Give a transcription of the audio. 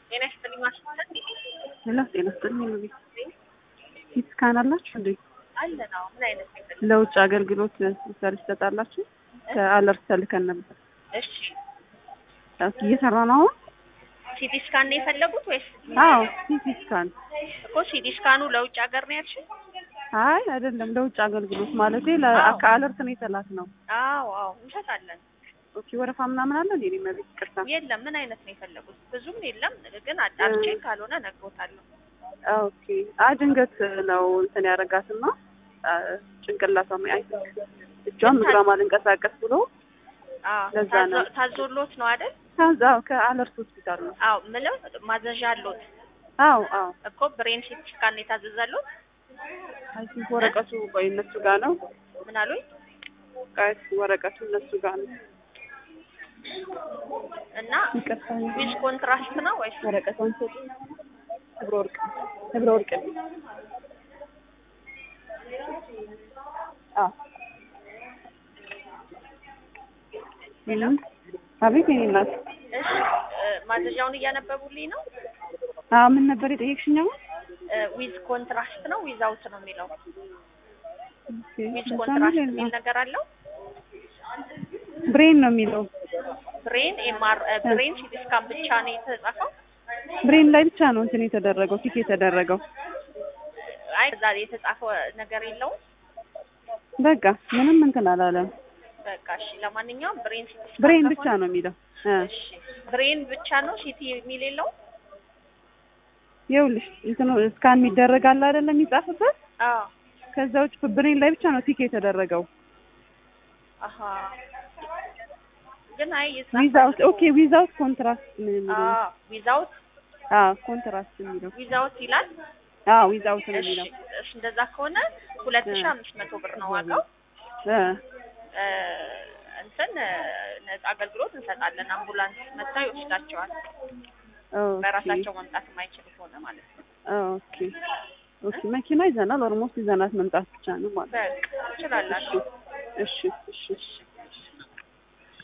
ጤና ይስጥልኝ ማሽተን ሄሎ ጤና ይስጥልኝ ነው ቤት ሲቲ ስካን አላችሁ እንዴ? አለ ነው። ምን አይነት ነገር? ለውጭ አገልግሎት ሰርቪስ ትሰጣላችሁ? ከአለርት ተልከን ነበር። እሺ እየሰራ ነው አሁን? ሲቲ ስካን ነው የፈለጉት ወይስ? አዎ ሲቲ ስካን። እኮ ሲቲ ስካኑ ለውጭ ሀገር ነው ያልሽኝ? አይ አይደለም፣ ለውጭ አገልግሎት ማለት አዎ። ከአለርት ነው የተላክ ነው። አዎ አዎ እንሰጣለን። ኦኬ ወረፋ ምናምን አለ እንዴ? መቤት ቅርታ የለም ምን አይነት ነው የፈለጉት? ብዙም የለም ግን አጣርቼ ካልሆነ ነግሮታለሁ። ኦኬ አይ ድንገት ነው እንትን ያደረጋትና ጭንቅላቷ አይ እጇም እግሯም አልንቀሳቀስ ብሎ አዎ ለዛ ታዞ- ነው። ታዞሎት ነው አይደል? ከዛው ከአለርት ሆስፒታል ነው። አዎ ምለው ማዘዣ አሎት አዎ አዎ እኮ ብሬን ሲቲ ስካን ነው የታዘዛሎት? አይ ቲንክ ወረቀቱ ቆይ እነሱ ጋር ነው። ምን አሉኝ? ቆይ ወረቀቱ እነሱ ጋር ነው። እና ይቅርታ ዊዝ ኮንትራስት ነው ወይስ ወረቀቷን ሰጡ። ህብረ ወርቅ ህብረ ወርቅ አዎ ሄሎ? አቤት የኔ እናት። እሺ እ፣ ማዘዣውን እያነበቡልኝ ነው። አዎ ምን ነበር የጠየቅሽኝ አሁን? ዊዝ ኮንትራስት ነው ዊዝ አውት ነው የሚለው። ኦኬ፣ ዊዝ እዛ ኮንትራስት ነው የሚል ነገር አለው። ብሬን ነው የሚለው። ብሬን ኤምአር ብሬን ሲቲ ስካን ብቻ ነው የተጻፈው። ብሬን ላይ ብቻ ነው እንትን የተደረገው ቲክ የተደረገው። አይ እዛ የተጻፈው ነገር የለውም። በቃ ምንም እንትን አላለም። በቃ እሺ። ለማንኛውም ብሬን ሲቲ ስካን ብሬን ብቻ ከሆነ- ነው የሚለው። እ እሺ ብሬን ብቻ ነው ሲቲ የሚል የለውም። ይኸውልሽ እንትኑ ስካን የሚደረግ አለ አይደለም የሚጻፍበት አዎ ከዛ ውጭ ብሬን ላይ ብቻ ነው ቲክ የተደረገው። አሀ ግን አይ ዊዛውት ኦኬ ዊዛውት ኮንትራስት ምን የሚለው አዎ ዊዛውት አዎ ኮንትራስት የሚለው ዊዛውት ይላል። አዎ ዊዛውት ነው እሺ የሚለው እሺ እንደዛ ከሆነ ሁለት ሺህ አምስት መቶ ብር ነው ዋጋው። እ እ፣ እንትን እ፣ ነጻ አገልግሎት እንሰጣለን። አምቡላንስ መጥታ ይወስዳቸዋል። ኦኬ በራሳቸው መምጣት የማይችሉ ከሆነ ማለት ነው። ኦኬ ኦኬ መኪና ይዘናል። ኦልሞስት ይዘናት መምጣት ብቻ ነው ማለት በቃ ትችላላችሁ። እሺ እሺ እሺ